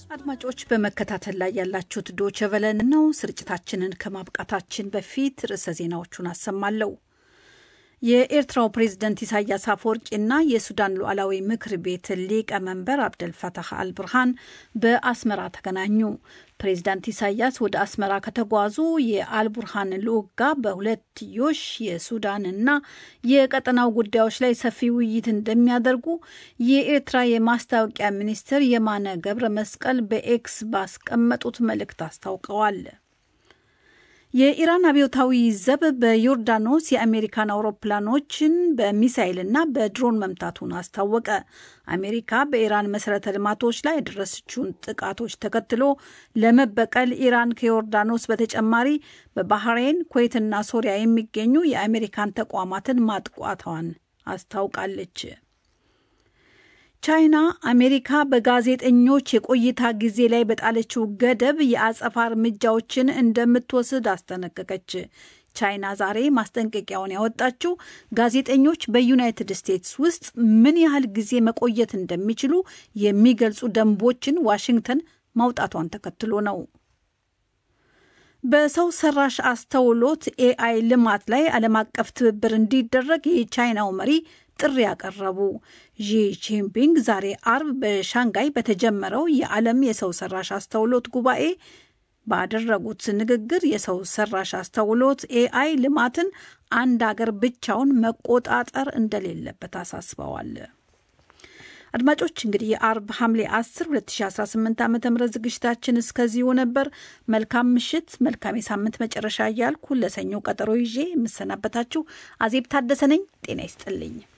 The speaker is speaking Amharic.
አድማጮች በመከታተል ላይ ያላችሁት ዶቸ ቨለን ነው። ስርጭታችንን ከማብቃታችን በፊት ርዕሰ ዜናዎቹን አሰማለሁ። የኤርትራው ፕሬዝደንት ኢሳያስ አፈወርቂና የሱዳን ሉዓላዊ ምክር ቤት ሊቀመንበር አብደልፈታህ አልብርሃን በአስመራ ተገናኙ። ፕሬዝዳንት ኢሳያስ ወደ አስመራ ከተጓዙ የአልቡርሃን ልዑክ ጋር በሁለትዮሽ የሱዳንና የቀጠናው ጉዳዮች ላይ ሰፊ ውይይት እንደሚያደርጉ የኤርትራ የማስታወቂያ ሚኒስትር የማነ ገብረ መስቀል በኤክስ ባስቀመጡት መልእክት አስታውቀዋል። የኢራን አብዮታዊ ዘብ በዮርዳኖስ የአሜሪካን አውሮፕላኖችን በሚሳይልና በድሮን መምታቱን አስታወቀ። አሜሪካ በኢራን መሰረተ ልማቶች ላይ የደረሰችውን ጥቃቶች ተከትሎ ለመበቀል ኢራን ከዮርዳኖስ በተጨማሪ በባህሬን፣ ኩዌትና ሶሪያ የሚገኙ የአሜሪካን ተቋማትን ማጥቋቷን አስታውቃለች። ቻይና አሜሪካ በጋዜጠኞች የቆይታ ጊዜ ላይ በጣለችው ገደብ የአጸፋ እርምጃዎችን እንደምትወስድ አስጠነቀቀች። ቻይና ዛሬ ማስጠንቀቂያውን ያወጣችው ጋዜጠኞች በዩናይትድ ስቴትስ ውስጥ ምን ያህል ጊዜ መቆየት እንደሚችሉ የሚገልጹ ደንቦችን ዋሽንግተን ማውጣቷን ተከትሎ ነው። በሰው ሰራሽ አስተውሎት ኤአይ ልማት ላይ ዓለም አቀፍ ትብብር እንዲደረግ የቻይናው መሪ ጥሪ ያቀረቡ ዢ ጂንፒንግ ዛሬ አርብ በሻንጋይ በተጀመረው የዓለም የሰው ሰራሽ አስተውሎት ጉባኤ ባደረጉት ንግግር የሰው ሰራሽ አስተውሎት ኤአይ ልማትን አንድ አገር ብቻውን መቆጣጠር እንደሌለበት አሳስበዋል። አድማጮች እንግዲህ የአርብ ሐምሌ 10 2018 ዓ ም ዝግጅታችን እስከዚሁ ነበር። መልካም ምሽት፣ መልካም የሳምንት መጨረሻ እያልኩ ለሰኞ ቀጠሮ ይዤ የምሰናበታችሁ አዜብ ታደሰ ነኝ። ጤና ይስጥልኝ።